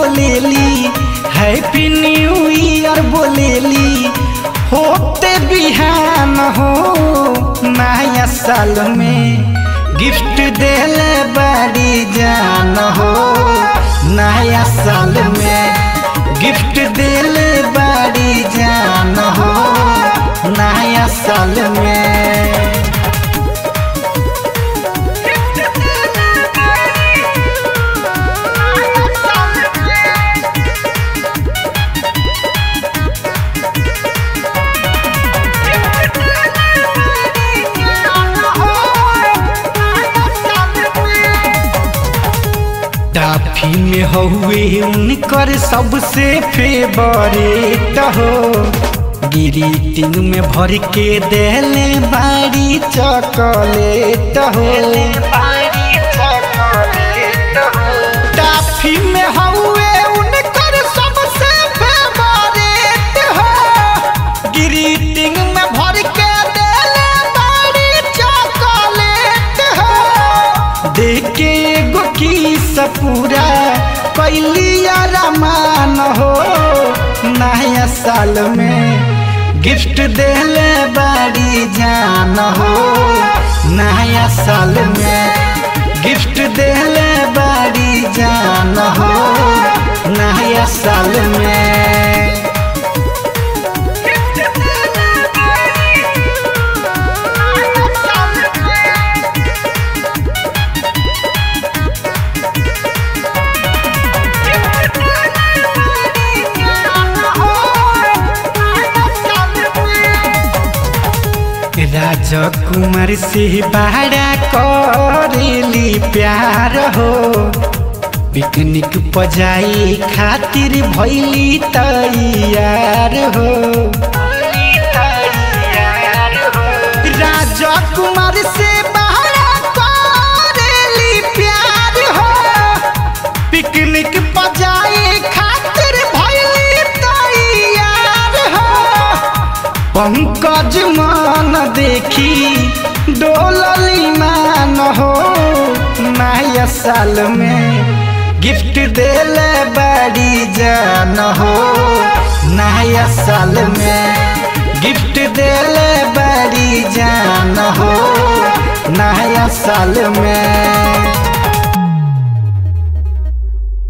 बोलेली happy new year बोलेली होते बिहान हो नया साल में गिफ्ट देले बड़ी जान हो नया साल में गिफ्ट देले बड़ी जान हो नया साल में टाफी में हउए उनकर सबसे फेवरेट हो ग्रीटिंग में भर के देले बारी चॉकलेट हो टाफी में हउए उनकर सबसे फेवरेट हो ग्रीटिंग में भर के देले बारी चॉकलेट हो देखे एगो किस पूरा कैलिया रमान हो नया साल में गिफ्ट देले बड़ी जान हो नया साल में गिफ्ट देले बड़ी जान हो नया साल में राजकुमार से बाड़ा करेली प्यार हो पिकनिक पजाई खातिर भैली तैयार हो राजकुमार से बाड़ा करेली प्यार हो पिकनिक पजाई खातिर भैली तैयार हो पंकज मान देखी डोलली मान हो नया साल में गिफ्ट देले बड़ी जान हो नया साल में गिफ्ट देले बड़ी जान हो नया साल में